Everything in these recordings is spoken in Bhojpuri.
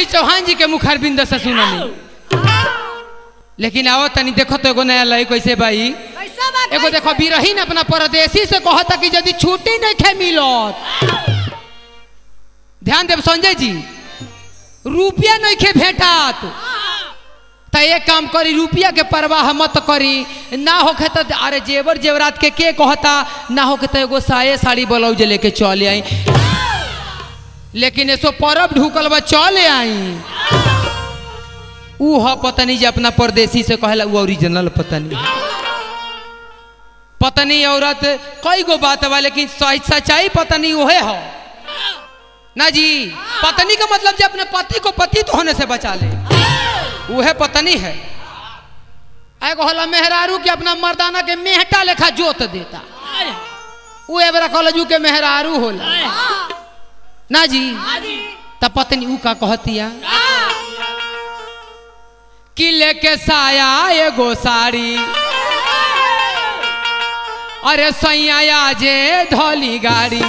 चौहान जी के मुखार बिंद से सुननी लेकिन आओ तनी देखो तो एगो नया लय कैसे भाई कैसा बात एगो देखो बिरहीन अपना परदेसी से कहता कि यदि छुट्टी नहीं खे मिलत ध्यान देव संजय जी रुपया नहीं खे भेटात तो एक काम करी रुपया के परवाह मत करी ना होखे तो अरे जेवर जेवरात के के कहता ना होखे तो एगो साये साड़ी ब्लाउज लेके चले आई लेकिन ऐसो परब ढुकल बा चले आई ऊ ह पत्नी जे अपना परदेसी से कहला ऊ ओरिजिनल पत्नी पत्नी औरत कई गो बात बा लेकिन सच- सच्चाई पत्नी ओहे हो ना जी पत्नी का मतलब जे अपने पति को पति तो होने से बचा ले वह पत्नी है एगो होला मेहरारू के अपना मर्दाना के मेहटा लेखा जोत देता ऊ एबरा कॉलेजू के मेहरारू होला ना जी त पत्नी ऊ का कहतिया कि लेके साया एगो साड़ी अरे सैया जे धोली गाड़ी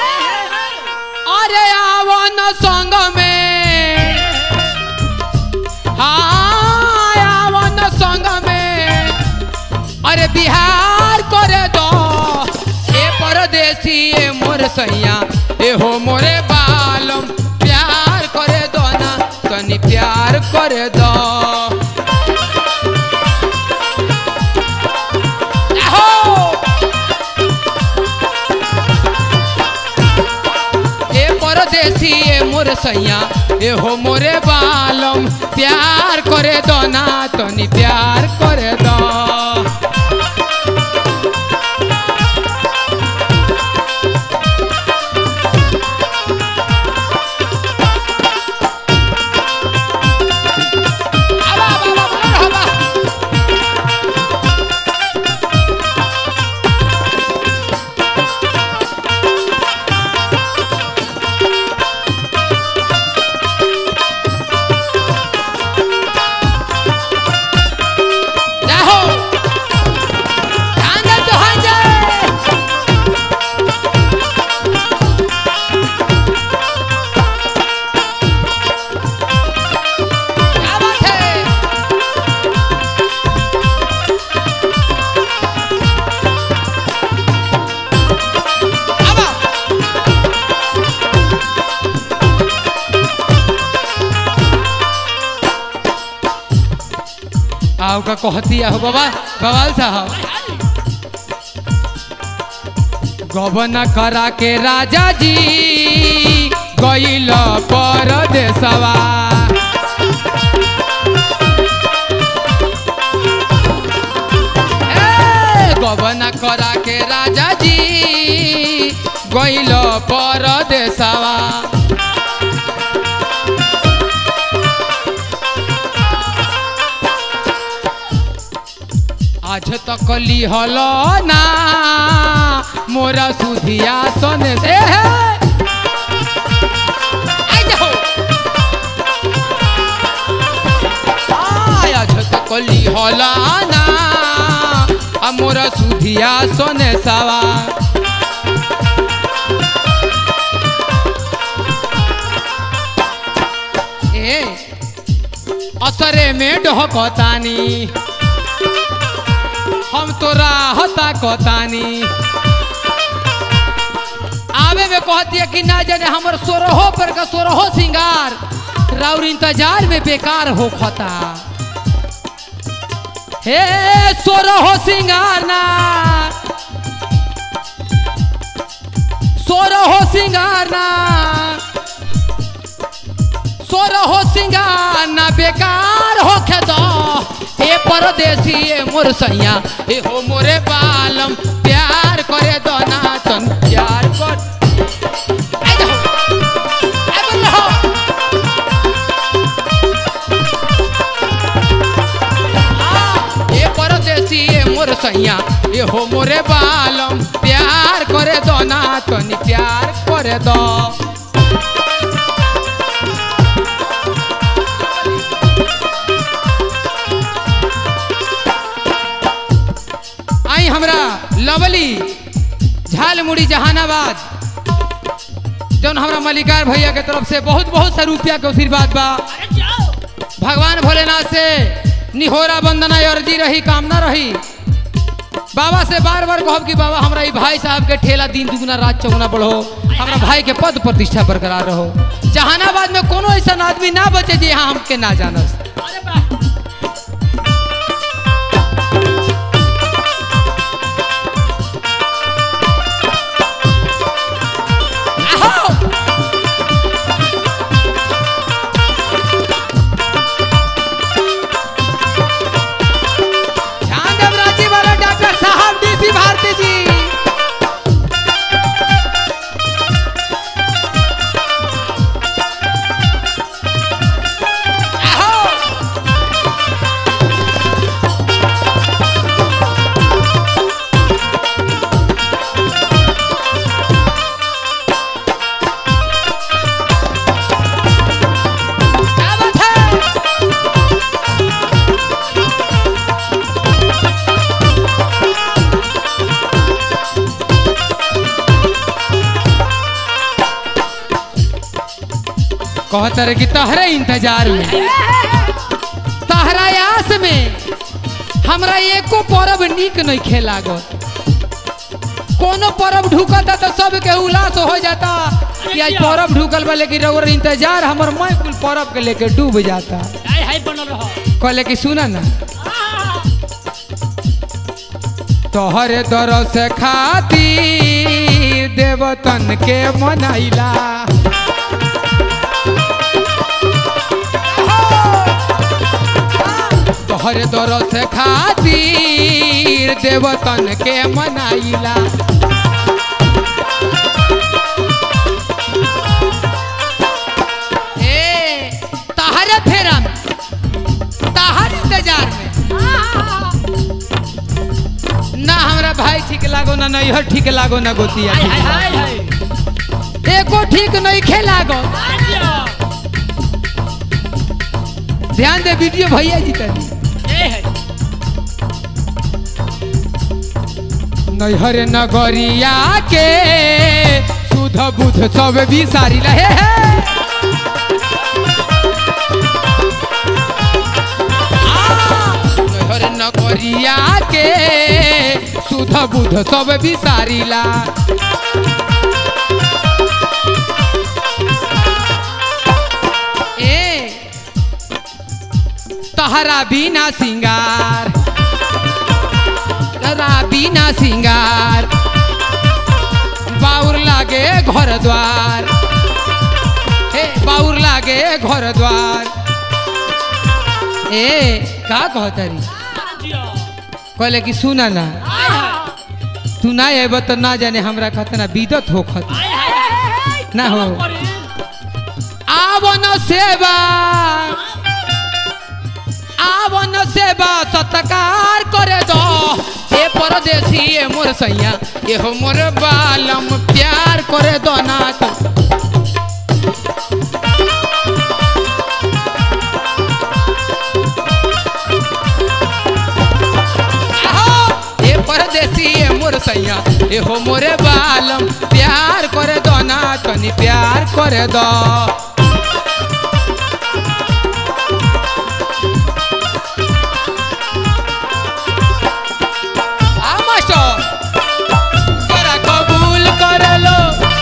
अरे आवन संग में हाँ आवन संग में अरे बिहार करे दो ए परदेसी ए मोर सैया ए हो मोरे बालम प्यार करे दो ना तनी प्यार करे दो आहो! ए परदेसी ए मोर सैया ए हो मोरे बालम प्यार करे दो ना तनी प्यार करे दो आबा, आबा, आबा, आबा। जाहो ध्यान दे चौहान जी क्या बात है आबा। आओ का कहती हो बाबा बवाल साहब गबन करा के राजा जी गईल परदेसवा ए, गबन करा के राजा जी गईल परदेसवा आज तक लिहल ना मोरा सुधिया सन दे आई जाओ। आय, आज तक लिहल ना आ मोरा सुधिया सन सवा ए असरे में डहकतानी हम तोरा हता कतानी आवे में कहती है कि ना जाने हमर सोरहो पर का सोरहो सिंगार राउर इंतजार में बेकार हो खता हे सोरहो सिंगार ना सोरहो सिंगार ना सोरहो सिंगार ना बेकार हो खेदो हे परदेसी ए मोर सैया ए हो मोरे बालम प्यार करे दो ना तन प्यार कर आई जाओ, आई बोल रहो। आ, ए परदेसी ए मोर सैया ए हो मोरे बालम प्यार करे दो ना तनी प्यार करे दो आई हमरा लवली झालमुड़ी जहानाबाद जौन हमरा मल्लिकार भैया के तरफ से बहुत बहुत सा रुपया के आशीर्वाद बा अरे जाओ भगवान भोलेनाथ से निहोरा वंदना अर्जी रही कामना रही बाबा से बार बार कहब कि बाबा हमरा ई भाई साहब के ठेला दिन दुगुना रात चौगुना बढ़ो हमरा भाई के पद प्रतिष्ठा बरकरार रहो जहानाबाद में कोनो ऐसा आदमी ना बचे जे यहाँ हमके ना जानस अरे वाह आओ! ध्यान देव रांची वाला डॉक्टर साहब डीसी भारती जी आओ! क्या बात है कहता रहे कि तहरे इंतजार में तहरा आस में हमरा एको परब निक नहीं खेलागत कोनो परब ढुकता तो सब के उल्लास हो जाता कि आज परब ढुकल बा लेकिन रउर इंतजार हमर मैं कुल परब के लेके डूब जाता हाय हाय बनल रहो कहले कि सुना ना आहा, तोहरे दरस खातिर देवतन के मनाइला तोहरे दरस खातिर देवतन के मनाइला ए तहरे फेरा में तहर इंतजार में आहा, ना हमरा भाई ठीक लागो ना नैहर ठीक लागो ना गोतिया हाय ठीक हाय हाय हाय लागो। एको ठीक नहीं खेलागो आजियो ध्यान दे वीडियो भैया जी तनी ए है नैहर नगरिया के सुध बुध सब बिसारी रहे है नैहर नगरिया के सुध बुध सब बिसारीला ए तहरा बिना सिंगार तहरा बिना सिंगार बाउर लागे घर द्वार हे बाउर लागे घर द्वार ए का कहतरी आजियो कहले कि सुना ना हाय हाय तू ना अब तो ना जाने हमरा खतना बिदत हो खत हाय हाय हाय ना हो। करी? आवन सेवा आवन सेवा सत्कार करे दो ए परदेसी ए मोर सैया ए हो मोर बालम प्यार करे दो ना तो आहो, ए परदेसी ए मोर सैया ए हो मोरे बालम प्यार करे दो ना तनी प्यार करे दो आ मास्टर जरा कबूल कर लो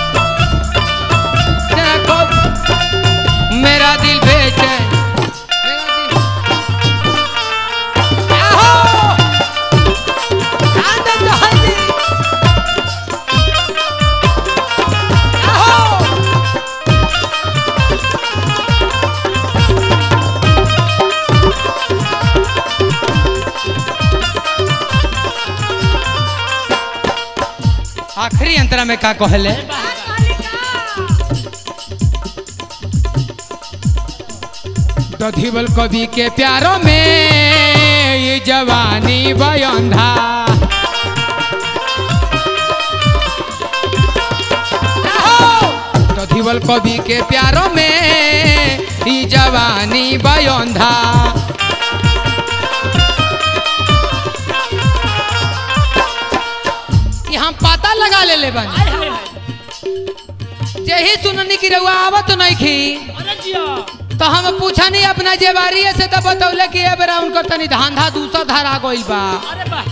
जरा कब मेरा दिल बेचे मेरा दिल आहो आनंद हल्दी आहो आखिरी अंतरा में का कहले दधिवल कवि के प्यारों में ये जवानी बयंधा दधिवल कवि के प्यारों में ये जवानी बयंधा ये हम पता लगा ले ले बानी हाय हाय हाय जेही सुननी की रउआ आवत नहीं खी अरे जिया तो हम पूछनी अपना जेबारी से तो बतौले कि ए बेरा उनकर तनी धांधा दूसर धरा गइल बा अरे वाह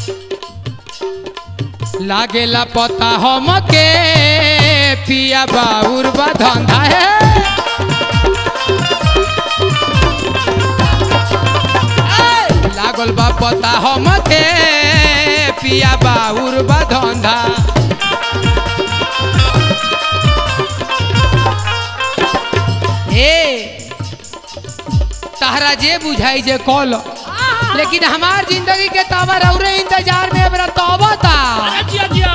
लागेला पता हम के पिया बाउर बा धंधा है लागल बा पता हम के पिया बाउर बा धंधा ए तहरा जे बुझाई जे कॉल लेकिन हमार जिंदगी के तवर औरे इंतजार में बरा तौबा था अरे जिया जिया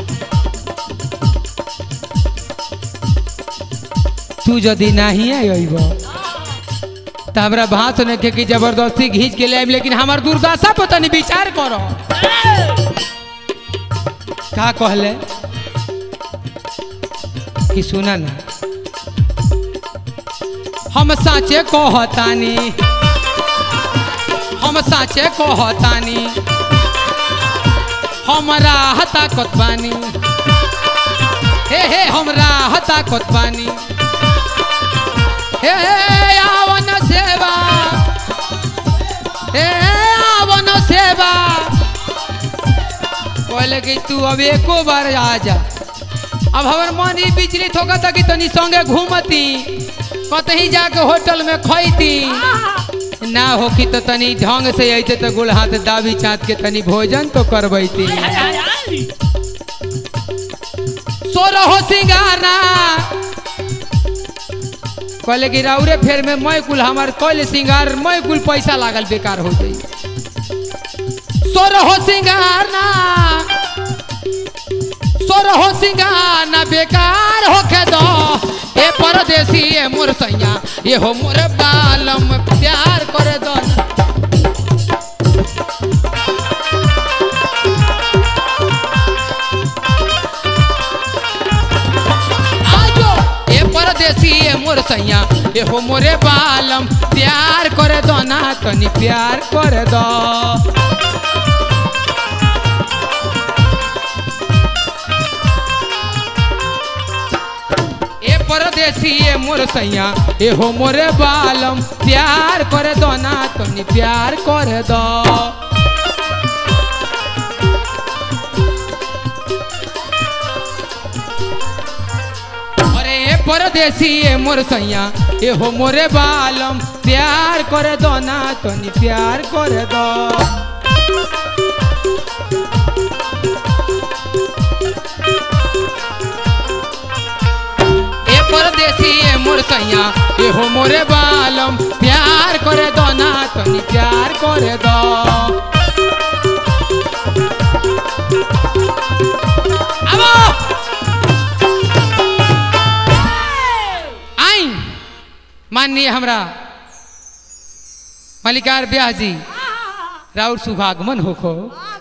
तू यदि नहीं आइब तो हमरा भात सुने के कि जबरदस्ती घींच के ले आइब लेकिन हमार दुर्दशा पर तनी विचार करो का कहले कि सुना ना हम साचे कहतानी हम साचे कहतानी हमरा हता कतबानी हे हे हमरा हता कतबानी हे आवन सेवा हे आवन सेवा कहले कि तू अब एको बार आ जा अब हमर मन ई विचलित होगा था कि तनी संगे घूमती कतही जाके होटल में खैती ना होकी तो तनी ढंग से अइते तो गुड़ हाथ दाबी चाँद के तनी भोजन तो करबैती हाय हाय हाय सोरहो सिंगारा कहले कि राउरे फेर में मैं कुल हमार कल सिंगार मैं कुल पैसा लागल बेकार हो जाई सोरहो सिंगारना सोरहो सिंगारना बेकार होके दो ए परदेसी ए मोर सैया ये हो मोर बालम प्यार करे दो आजो ए परदेसी ए मोर सैया ए हो मोरे बालम प्यार करे दो ना तनी प्यार करे दो ए परदेसी ए मोर सैया ए हो मोरे बालम प्यार करे दो ना तनी प्यार करे दो अरे ए परदेसी ए मोर सैया ए हो मोरे बालम प्यार करे दो ना तनी प्यार करे दो ए परदेसी ए मोर सैया ए हो मोरे बालम प्यार करे दो ना तनी प्यार करे दो आबो आई माननीय हमरा मल्लिकार ब्याह जी राउर शुभागमन होखो